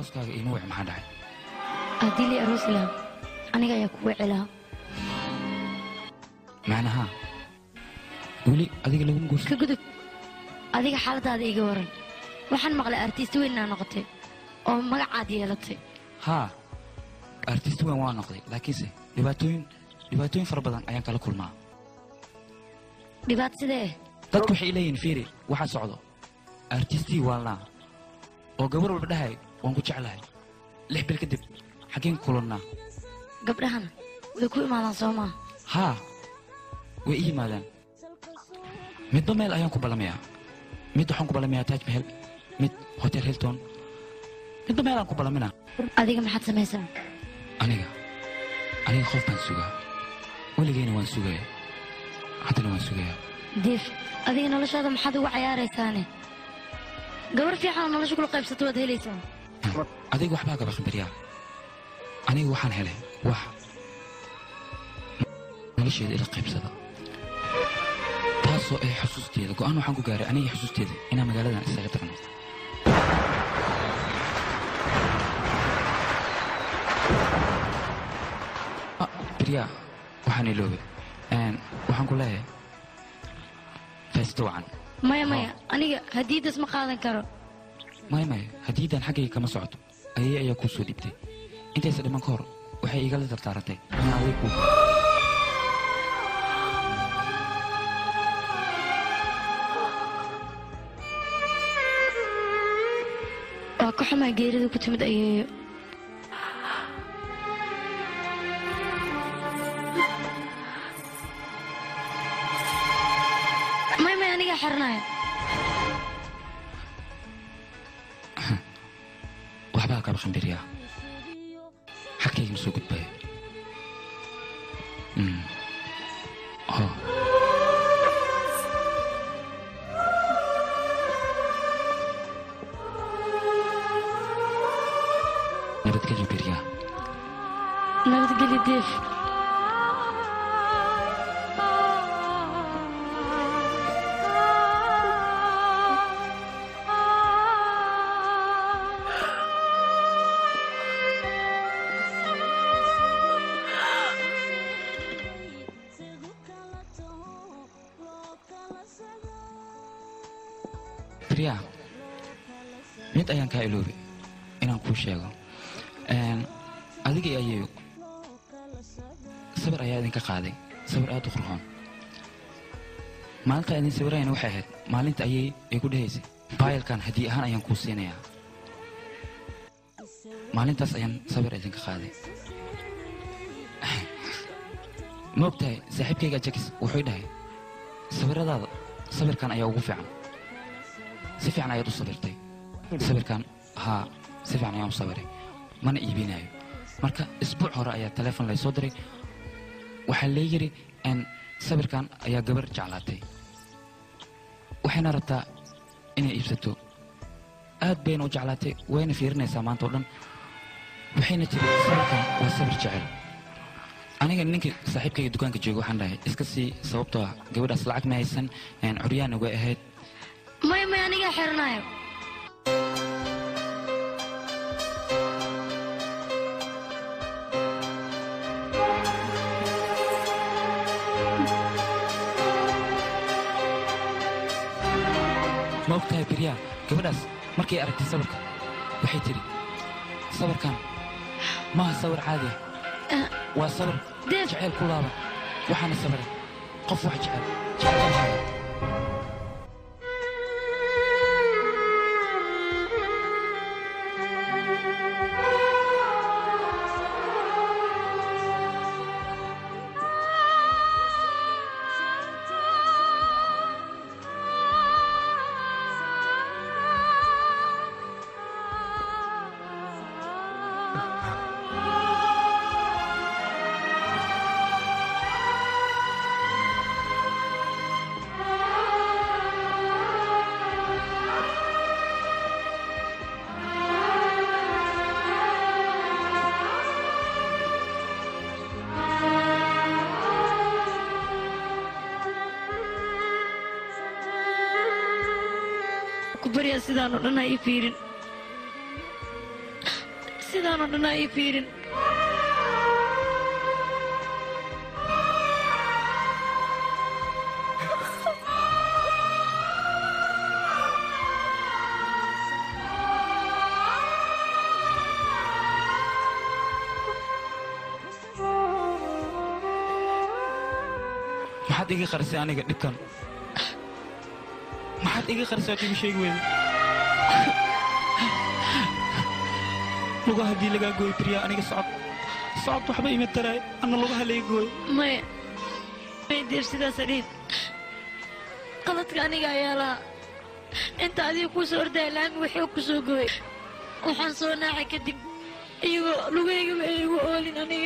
arooskaaga iima wic maxaa dhacay haddii lii aroos lahaa aniga ayaa kugu celaa macnaha weli adiga laguma guursan ka gudub adiga xaaladaada iga waran waxaan maqlay artiist weynaa noqotay oo magacaad yeelatay haa artist weyn waa noqday laakiinse dhibaatooyin dhibaatooyin fara badan ayaan kala kulmaa dhibaat sidee dadku waxay leeyihiin fiiri waxaa socdo artistii waalnaa oo gabar walba dhahay waan ku jeclahay lix bil kadib xaggeen ku kulannaa gabdhahana way ku imaadaan soo maa haa way ii yimaadaan midba meel ayaan ku ballamayaa mid waxaan ku ballamayaa taj mahel mid hotel hilton midba meel aan ku ballaminaa adiga maxaad samaysaa aniga aniga qof baan sugaa weligeyna waan sugaya haddana waan sugayaa diif adiga noloshaada maxaad ugu cayaaraysaane gabar fiican oo nolosha kula qaybsato waad helaysaa adiga waxbaa gaba khambaryaa aniga waxaan helay wax nolosheeda ila qaybsada taasoo ay xusuusteeda go'aan waxaan ku gaaray aniga xusuusteeda inaan magaaladan isaga tagno Ah, biryaa waxaan iloobay Een, waxaan ku leeyahay faysto wacan maya maya aniga hadiidas ma qaadan karo maya maya haddiidan xaggayga kama socoto ayay ayaa kuu soo dhiibtay intaysa dhiman ka hor waxay igala dardaarantay inaan aday kuu waa ka xumaa geerida ku timid ayeeyo maya maya anigaa xiranaya waxbaa kaba khambiryaa xagkayga ma soo gudbaya Mm. ho nabadgelyo biryaa nabadgeli diif biryaa mid ayaan kaa iloobay inaan kuu sheego Een, adiga iyo ayeeyo sawir ayaa idinka qaaday sawir aad u qurxoon maalinta idin sawirayna waxay ahayd maalinta ayay ay ku dhahaysay baayalkan haddii ahaan ayaan kuu siinayaa maalintaas ayaan sawir idinka qaaday ma og tahay saaxiibkayga jakis wuxuu dhahay sawiradaada sawirkan ayaa ugu fiican si fiican ayaad u sawirtay sawirkan haa si fiican ayaan u sawiray mana iibinayo marka isbuuc hore ayaa taleefon lay soo diray waxaa lee yidhi n sawirkan ayaa gabar jeclaatay waxayna rabtaa inay iibsato aad bayna u jeclaatay wayna fiirinaysaa maanta oo dhan waxayna tiri sawirkan waa sawir jecel aniga ninkii saaxiibkayga dukaanka jooga waxaan dhahay iska sii sababtoo ah gabadhaas lacag ma haysan een, curyaana way ahayd maya maya anigaa xiranaya ma og tahay biryaa gabadhaas markay aragtay sawirka waxay tidhi sawirkan maaha sawir caadi ah waa sawir Deef. jeceyl ku laaban waxaana sawiray qof wax jecel jecel ku baryaa sidaan oo dhan ha ii fiirin sidaanoo dhan ha ii fiirin maxaad iga qarisay aniga dhibkan maxaad iga qarisay waad igu sheegi weyday lugaha haddii lagaa gooy beriyaa aniga socod socod waxba ima taraay anna lugaha laga gooy maya may deer sidaas adhiid qaladka aniga ayaa lahaa inta adiga kuu soo ordaya laami waxuu ku soo gooy waxaan soo naacay kadib iyagoo lugaygaba ay igu oolin aniga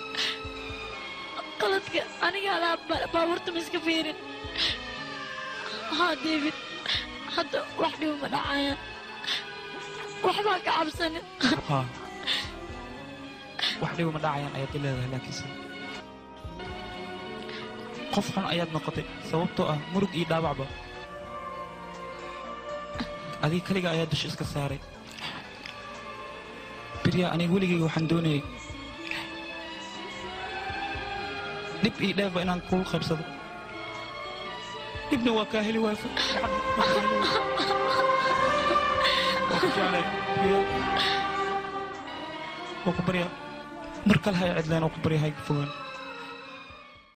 qaladka anigaa lahaa baabuurta ma iska fiirin haa david hadda wax dhibo ma dhacayaan waxbaa ka cabsanin haa wax dhibo ma dhacayaan ayaad i leedahay laakiinse qof xun ayaad noqotay sababtoo ah murug iyo dhaawacba adiga kaliga ayaa dusha iska saaray biryaa aniga weligayga waxaan doonayay dhib iyo dheefba inaan kugu qaybsado dhibna waa kaa heli waayso waa ku jeclay biryaa waa ku baryaa mar kale hay cidleen oo ku barya hay fogaan